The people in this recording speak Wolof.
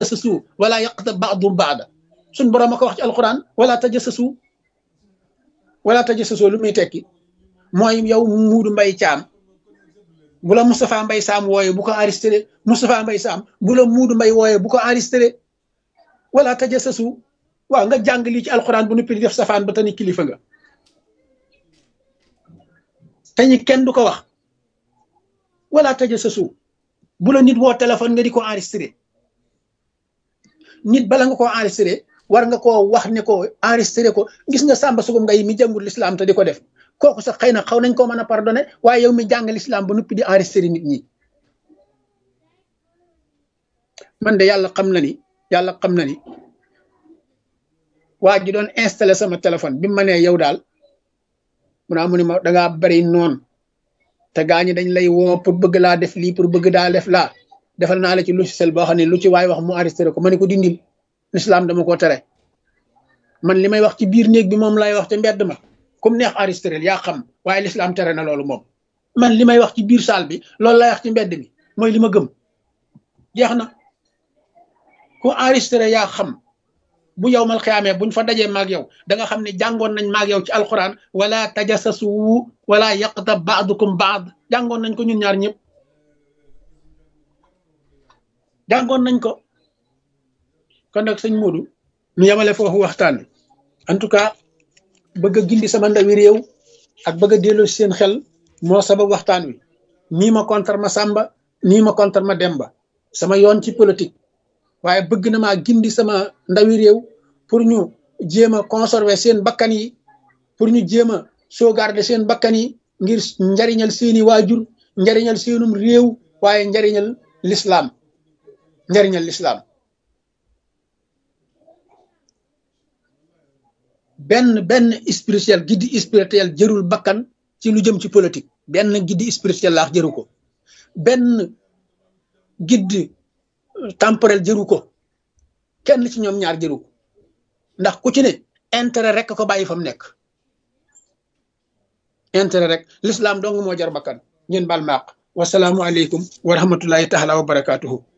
tajassasu wala yaqtab ba'dum ba'da suñ borom a ko wax ci alquran wala tajassasu wala tajassasu lu muy tekki mooy yow muudu mbay caam bu la Moustapha Mbay Saam wooye bu ko enregistré Moustapha Mbay Saam bu la muudu mbay wooye bu ko enregistré wala tajassasu waaw nga jàng lii ci alquran bu nuppi di def safaan ba tani kilifa nga te ñi kenn du ko wax wala tajassasu bu la nit woo téléphone nga di ko enregistré nit bala nga koo enregistré war nga koo wax ne ko enregistré ko gis nga sàmba sugum ngay mi jàngul l'islam te di ko def kooku sax xëy na xaw nañ koo mën a pardonné waaye yow mi jàng l'islam ba nuppi di enregistré nit ñi man de yàlla xam na ni yàlla xam na ni waa ji doon installé sama téléphone bi ma nee yow daal mu naa mu ni ma dangaa bari noonu te gaa ñi dañ lay woo pour bëgg laa def lii pour bëgg daa def laa defal naa la ci logiciel boo xam ne lu ci waay wax mu enregistré ko ma ne ko dindil l'islam dama ko tere man li may wax ci biir néeg bi moom lay wax te mbedd ma comme neex enregistré yaa xam waaye l'islam tere na loolu moom man li may wax ci biir salle bi loolu lay wax ci mbedd mi mooy li ma gëm jeex na ku enregistré yaa xam bu yow mal xiyaamee buñ fa dajee maag yow da nga xam ne jàngoon nañ maag yow ci alquran wala tajassasu wala yaqtab ba'dukum ba'd jàngoon nañ ko ñun ñaar ñëpp jàngoon nañ ko kon nag sëñ Modou ñu yemale foofu waxtaan wi en tout cas bëgg a gindi sama ndawi réew ak bëgg a delloo seen xel moo sabab waxtaan wi nii ma contre ma Samba nii ma contre ma Demba sama yoon ci politique waaye bëgg na maa gindi sama ndawi réew pour ñu jéem a conserver seen bakkan yi pour ñu jéem a sauvegarder seen bakkan yi ngir njariñal seeni waajur njariñal seenum réew waaye njariñal l'islam njariñal l'islam benn benn spirituel giddi spirituel jërul bakkan ci lu jëm ci politique benn giddi spirituel laax jëru ko benn giddi temporel jëru ko kenn ci ñoom ñaar jëru ko ndax ku ci ne intérêt rek ko bàyyi fa mu nekk intérêt rek l'islam dong moo jar bakkan ngeen baal maaq wasalaamu aleykum wa rahmatullahi taala wa barakatuhu